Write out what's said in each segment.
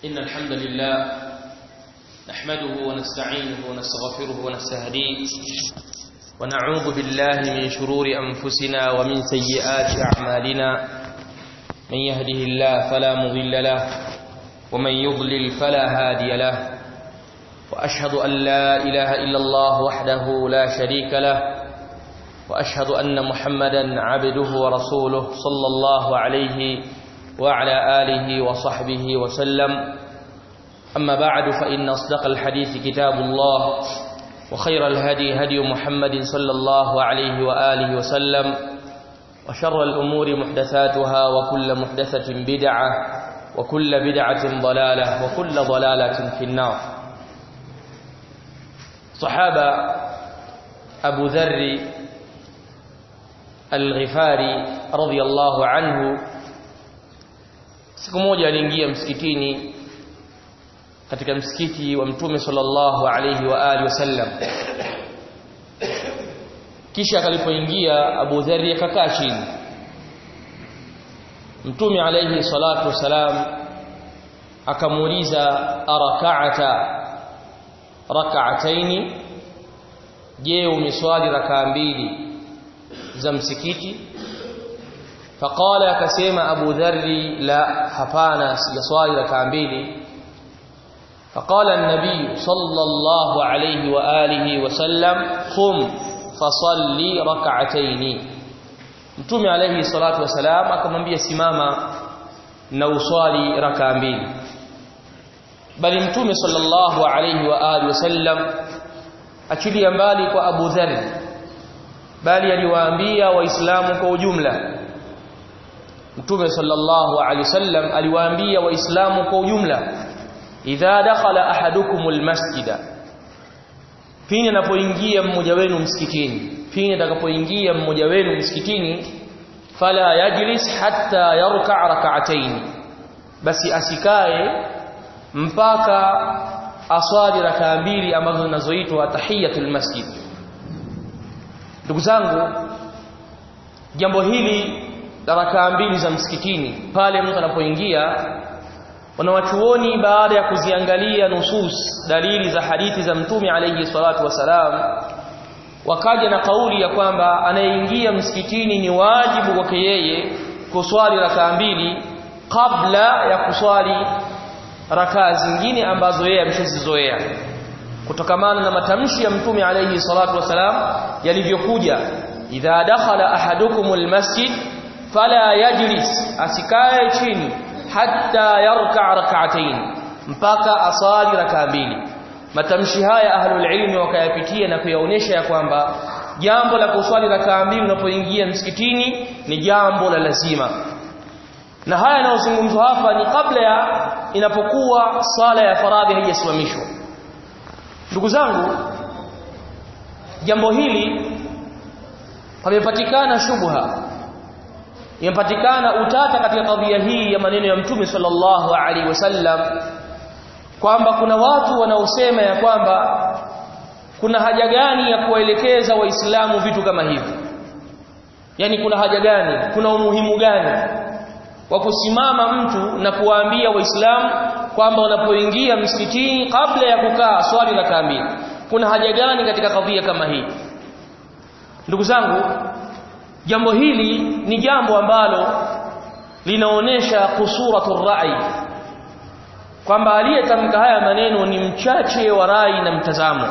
إن الحمد لله نحمده ونستعينه ونستغفره ونستهديه ونعوذ بالله من شرور أنفسنا ومن سيئات أعمالنا من يهده الله فلا مضل له ومن يضلل فلا هادي له وأشهد أن لا إله إلا الله وحده لا شريك له وأشهد أن محمدا عبده ورسوله صلى الله عليه وعلى آله وصحبه وسلم أما بعد فإن أصدق الحديث كتاب الله وخير الهدي هدي محمد صلى الله عليه وآله وسلم وشر الأمور محدثاتها وكل محدثة بدعة وكل بدعة ضلالة وكل ضلالة في النار صحابة أبو ذر الغفاري رضي الله عنه siku moja aliingia msikitini katika msikiti wa mtume sallallahu alayhi wa alihi wasallam kisha alipoingia Abu Dharr akakaa chini mtume alayhi salatu wasalam akamuuliza araka'ata rak'ataini je umeswali rakaa mbili za msikiti faqala akasema Abu Dharri la hapana sijaswali rakaa mbili faqala an-nabiy sallallahu alayhi wa alihi wa sallam qum fasalli rak'atayn Mtume alayhi salatu wasalam akamwambia simama na uswali rakaa mbili bali Mtume sallallahu alayhi wa alihi wasallam achilia mbali kwa Abu Dharr bali aliwaambia waislamu kwa ujumla Mtume sallallahu alaihi wasallam aliwaambia waislamu kwa ujumla idha dakhala ahadukumul masjida pindi anapoingia mmoja wenu msikitini pindi atakapoingia mmoja wenu msikitini fala yajlis hatta yarka rak'atayn basi asikae mpaka aswali rakaa mbili ambazo zinazoitwa tahiyatul masjid ndugu zangu jambo hili la rakaa mbili za msikitini pale mtu anapoingia wanawachuoni baada ya kuziangalia nusus dalili za hadithi za mtume alayhi salatu wasalam wakaja na kauli ya kwamba anayeingia msikitini ni wajibu kwake yeye kuswali rakaa mbili kabla ya kuswali rakaa zingine ambazo yeye ameshazizoea kutokamana na matamshi ya mtume alayhi salatu wasalam yalivyokuja idha dakhala ahadukumul masjid fala yajlis asikae chini hatta yarka rak'atayn mpaka asali rakaa mbili matamshi haya ahlul ilmi wakayapitia na kuyaonesha ya kwamba jambo la kuswali rakaa mbili unapoingia msikitini ni jambo la lazima na haya yanayozungumzwa hapa ni kabla ya inapokuwa sala ya faradhi haijasimamishwa ndugu zangu jambo hili pamepatikana shubha imepatikana utata katika kadhia hii ya maneno ya mtume sallallahu alaihi wasallam kwamba kuna watu wanaosema ya kwamba kuna haja gani ya kuwaelekeza waislamu vitu kama hivi yani kuna haja gani kuna umuhimu gani wa kusimama mtu na kuwaambia waislamu kwamba wanapoingia msikitini kabla ya kukaa swali la kamili kuna haja gani katika kadhia kama hii ndugu zangu jambo hili ni jambo ambalo linaonesha kusuratu rai kwamba aliyetamka haya maneno ni mchache wa rai na mtazamo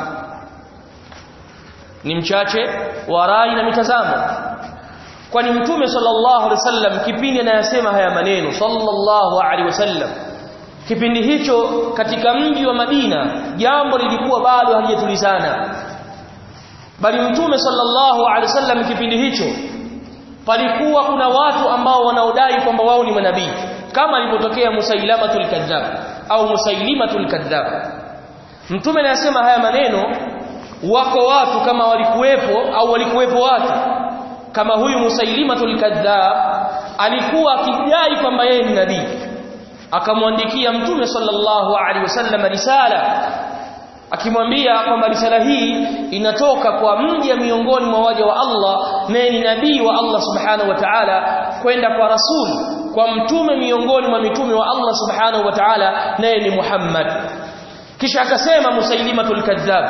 ni mchache wa rai na mitazamo kwani mtume sallallahu alaihi wasallam kipindi anayasema haya maneno sallallahu alaihi wasallam kipindi hicho katika mji wa Madina jambo lilikuwa bado halijatulizana bali mtume sallallahu alaihi wasallam kipindi hicho palikuwa kuna watu ambao wanaodai kwamba wao ni manabii kama ilipotokea Musailamatul Kadhab au Musailimatul Kadhab mtume anasema haya maneno wako watu kama walikuwepo au walikuwepo watu kama huyu Musailimatul Kadhab alikuwa akidai kwamba yeye ni nabii akamwandikia mtume sallallahu alaihi wasallam risala akimwambia kwamba risala hii inatoka kwa mja miongoni mwa waja wa Allah naye ni nabii wa Allah subhanahu wa ta'ala kwenda kwa rasul kwa mtume miongoni mwa mitume wa Allah subhanahu wa ta'ala naye ni Muhammad kisha akasema Musailimatul Kadhab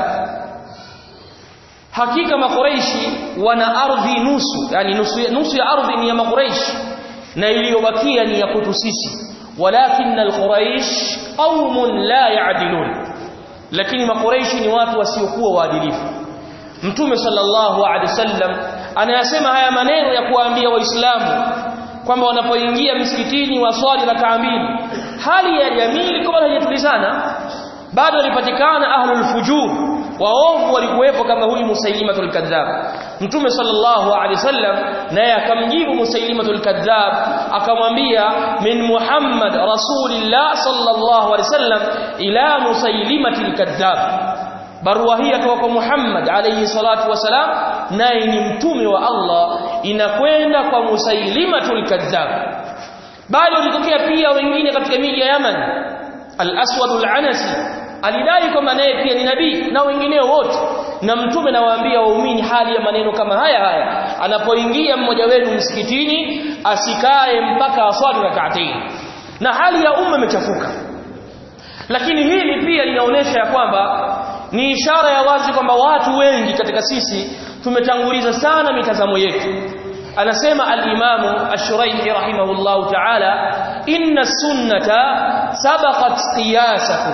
hakika makureishi wana ardhi nusu yani nusu, nusu ya ardhi ni ya makureishi na iliyobakia ni ya kwetu sisi walakin alquraish qaumun la ya'dilun lakini makureishi ni watu wasiokuwa waadilifu mtume sallallahu alaihi wasallam anayasema haya maneno ya kuwaambia waislamu kwamba wanapoingia msikitini waswali rakaa mbili hali ya jamii ilikuwa haijatulizana bado walipatikana ahlul fujur waovu walikuwepo kama huyu Musailimatul Kadhab Mtume sallallahu alaihi wasallam naye akamjibu Musailimatul Kadhab akamwambia min Muhammad rasulillah sallallahu alaihi wasallam ila Musailimatil Kadhab barua hii kutoka kwa Muhammad alayhi salatu wasalam naye ni mtume wa Allah inakwenda kwa Musailimatul Kadhab bali walitokea pia wengine katika miji ya Yaman al-Aswad al-Anasi alidai kwamba naye pia ni nabii na wengineo wote na mtume nawaambia waumini hali ya maneno kama haya haya anapoingia mmoja wenu msikitini asikae mpaka aswali rak'atayn na hali ya umma imechafuka lakini hili pia linaonyesha ya kwamba ni ishara ya wazi kwamba watu wengi katika sisi tumetanguliza sana mitazamo yetu anasema al-Imam Ash-Shuraihi rahimahullahu ta'ala inna sunnata sabaqat qiyasakum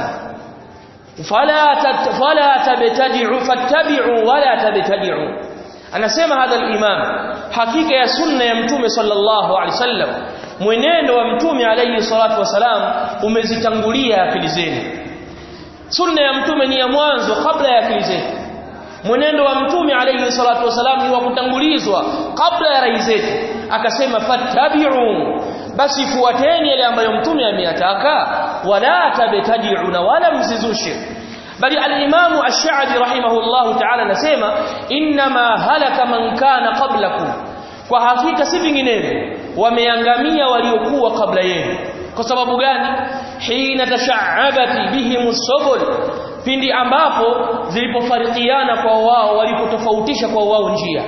fala fala tabtadi'u fattabi'u wala tabtadi'u anasema hadha al-imam hakika ya sunna ya mtume sallallahu alaihi wasallam mwenendo wa mtume alayhi salatu wasalam umezitangulia akili zenu sunna ya mtume ni ya mwanzo kabla ya akili zetu mwenendo wa mtume alayhi salatu wasalam ni wa kutangulizwa kabla ya rai zetu akasema fattabi'u basi fuateni yale ambayo mtume ameyataka wala tabtadi'u na wala msizushe bali al-Imam Ash-Sha'bi rahimahullahu ta'ala anasema inma halaka man kana qablakum kwa hakika si vinginevyo wameangamia waliokuwa kabla yenu kwa sababu gani hina tasha'abati bihim subul pindi ambapo zilipofarikiana kwa wao walipotofautisha kwa wao njia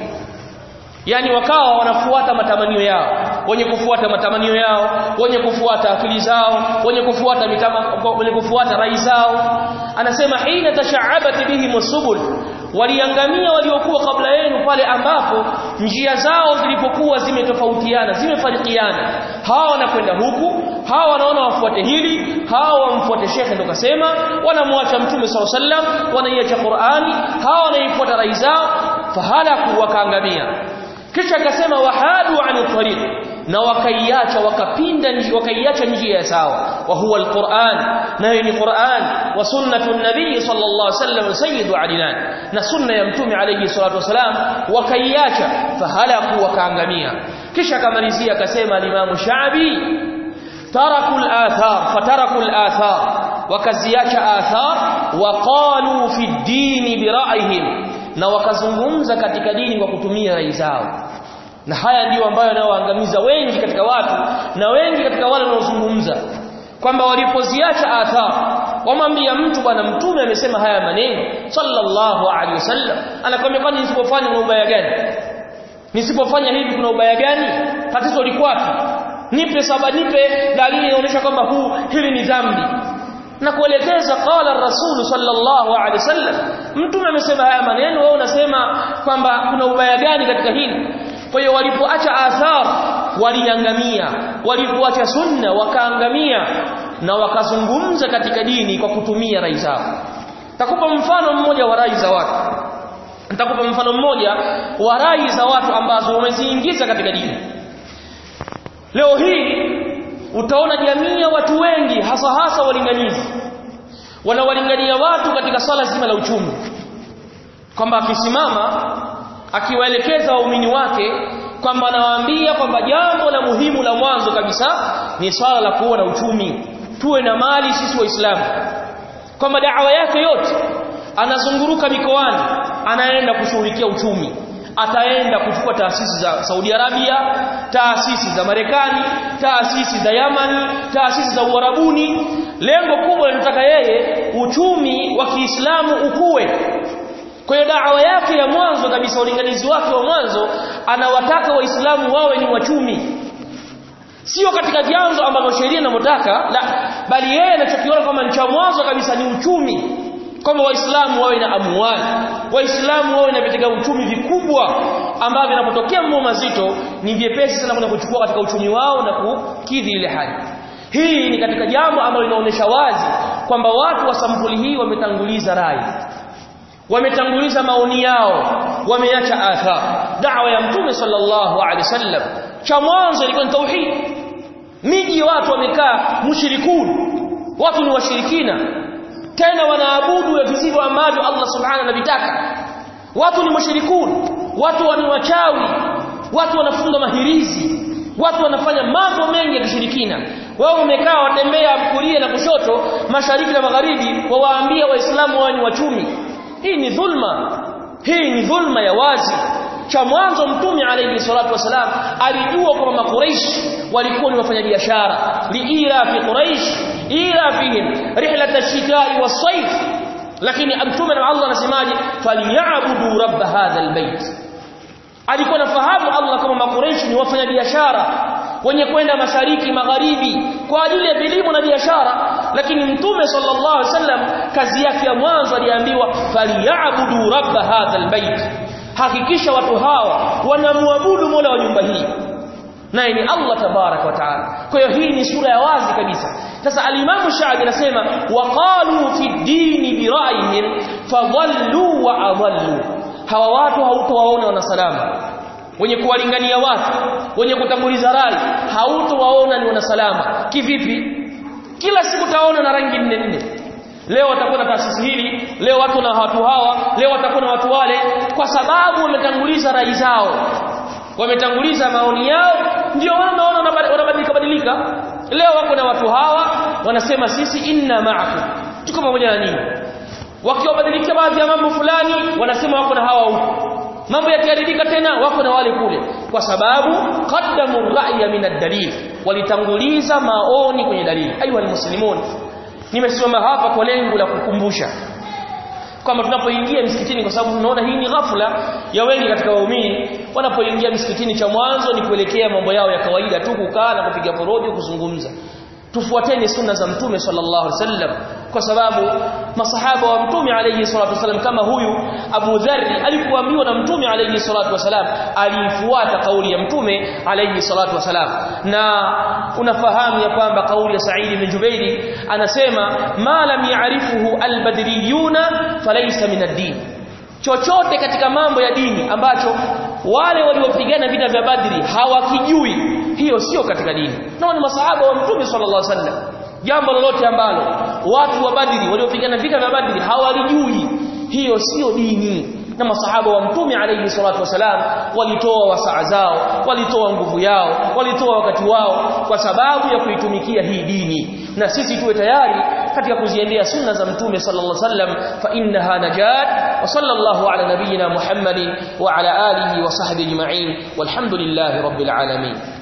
yani wakawa wanafuata matamanio yao wenye kufuata matamanio yao wenye kufuata akili zao wenye kufuata mitama wenye kufuata rai zao anasema hina tasha'abati bihim subul waliangamia waliokuwa kabla yenu pale ambapo njia zao zilipokuwa zimetofautiana zimefarikiana hawa wanakwenda huku hawa wanaona wafuate hili hawa wamfuate shekhe ndo kasema wanamwacha mtume saw sallam wanaiacha Qur'ani hawa wanaifuata rai zao fahalaku wakaangamia kisha akasema wahadu ani tariq na wakaiacha wakapinda wakaiacha njia ya sawa wa huwa alquran nayo ni quran wa sunnatu nabii sallallahu alaihi wasallam sayyidu adilan na sunna ya mtume alayhi salatu wasalam wakaiacha fahalaku wakaangamia kisha akamalizia akasema al-imam shabi taraku al-athar fataraku al-athar wakaziacha athar waqalu fi ad-din bi ra'yihim na wakazungumza katika dini kwa kutumia rai zao na haya ndiyo ambayo yanayoangamiza wengi katika watu na wengi katika wale wanaozungumza kwamba walipoziacha athar wamwambia mtu bwana mtume amesema haya maneno sallallahu alaihi wasallam anakwambia kwani nisipofanya kuna ubaya gani nisipofanya hivi kuna ubaya gani tatizo liko wapi nipe saba nipe dalili inaonyesha kwamba huu hili ni dhambi na kuelekeza qala rasul sallallahu alaihi wasallam mtume amesema haya maneno wewe unasema kwamba kuna ubaya gani katika hili kwa hiyo walipoacha athar waliangamia walipoacha sunna wakaangamia na wakazungumza katika dini kwa kutumia rai zao takupa mfano mmoja wa rai za watu nitakupa mfano mmoja wa rai za watu ambazo wameziingiza katika dini leo hii utaona jamii ya watu wengi hasa hasa walinganizi wanawalingania watu katika swala zima la uchumi kwamba akisimama akiwaelekeza waumini wake kwamba anawaambia kwamba jambo la muhimu la mwanzo kabisa ni swala la kuwa na uchumi tuwe na mali sisi waislamu kwamba da'wa yake yote anazunguruka mikoani anaenda kushughulikia uchumi ataenda kuchukua taasisi za Saudi Arabia taasisi za Marekani taasisi za Yamani taasisi za Uarabuni lengo kubwa linataka yeye uchumi wa Kiislamu ukue kwa hiyo da'wa yake ya mwanzo kabisa ulinganizi wake wa mwanzo anawataka waislamu wawe ni wachumi sio katika vyanzo ambavyo sheria inavyotaka la bali yeye anachokiona kwamba ni cha mwanzo kabisa ni uchumi kwamba waislamu wawe na amwali waislamu wawe na vitega uchumi vikubwa ambavyo vinapotokea mambo mazito ni vyepesi sana kwenda kuchukua katika uchumi wao na kukidhi ile hali hii ni katika jambo ambalo linaonyesha wazi kwamba watu wa sampuli hii wametanguliza rai wametanguliza maoni yao wameacha athar da'wa ya mtume sallallahu alaihi wasallam cha mwanzo ilikuwa ni tauhid miji watu wamekaa mushrikun watu ni washirikina tena wanaabudu visivyo ambavyo Allah subhanahu anavitaka watu ni mushrikun watu ni wachawi watu wanafunga mahirizi watu wanafanya mambo mengi ya kishirikina wao umekaa watembea kulia na kushoto mashariki na magharibi wawaambia waislamu wao ni wachumi hii ni dhulma hii ni dhulma ya wazi cha mwanzo mtume alayhi salatu wasalam alijua kwamba makuraish walikuwa ni wafanyabiashara liila fi quraish ila fihim rihlat ash-shita'i was-sayf lakini mtume na Allah anasemaje falyabudu rabb hadha albayt alikuwa nafahamu Allah kama makuraish ni wafanyabiashara wenye kwenda mashariki magharibi kwa ajili ya elimu na biashara lakini mtume sallallahu alaihi wasallam kazi yake ya mwanzo aliambiwa falyabudu rabb hadha albayt hakikisha watu hawa wanamwabudu Mola wa nyumba hii naye ni Allah tabarak wa taala kwa hiyo hii ni sura ya wazi kabisa sasa alimamu Shaabi anasema waqalu fi dini bira'ihim fadhallu wa adhallu hawa watu hautowaona wanasalama wenye kuwalingania watu wenye kutanguliza rai hautowaona ni wanasalama kivipi kila siku taona na rangi nne nne leo watakuwa na taasisi hili leo watu na watu hawa leo watakuwa na watu wale kwa sababu wametanguliza rai zao wametanguliza maoni yao ndio wanaona wanabadilika badilika leo wako na watu hawa wanasema sisi inna ma'akum tuko pamoja na nini wakiwabadilikia baadhi ya mambo fulani wanasema wako na hawa huko mambo yakiharibika tena wako na wale kule kwa sababu qaddamu ra'ya min ad-dalil walitanguliza maoni kwenye dalili ayu almuslimun nimesimama hapa kwa lengo la kukumbusha kwamba tunapoingia msikitini kwa sababu tunaona hii ni ghafla ya wengi katika waumini wanapoingia msikitini cha mwanzo ni kuelekea mambo yao ya kawaida tu kukaa na kupiga porojo kuzungumza tufuateni sunna za mtume sallallahu alaihi wasallam kwa sababu masahaba wa mtume alayhi salatu wasallam kama huyu Abu Dharr alipoambiwa na mtume alayhi salatu wasallam alifuata kauli ya mtume alayhi salatu wasallam na unafahamu ya kwamba kauli ya Sa'id bin Jubairi anasema ma lam ya'rifuhu al-badriyuna falaysa min ad-din chochote katika mambo ya dini ambacho wale waliopigana vita vya Badri hawakijui hiyo sio katika dini nao ni masahaba wa mtume sallallahu alaihi wasallam jambo lolote ambalo watu wa Badri waliopigana vita vya Badri hawalijui hiyo sio dini na masahaba wa mtume alayhi salatu wasalam walitoa wasaa zao walitoa nguvu yao walitoa wakati wao kwa sababu ya kuitumikia hii dini na sisi tuwe tayari katika kuziendea sunna za mtume sallallahu alaihi wasallam fa innaha najat wa sallallahu ala nabiyyina muhammadin wa ala alihi wa sahbihi ajma'in walhamdulillahi rabbil alamin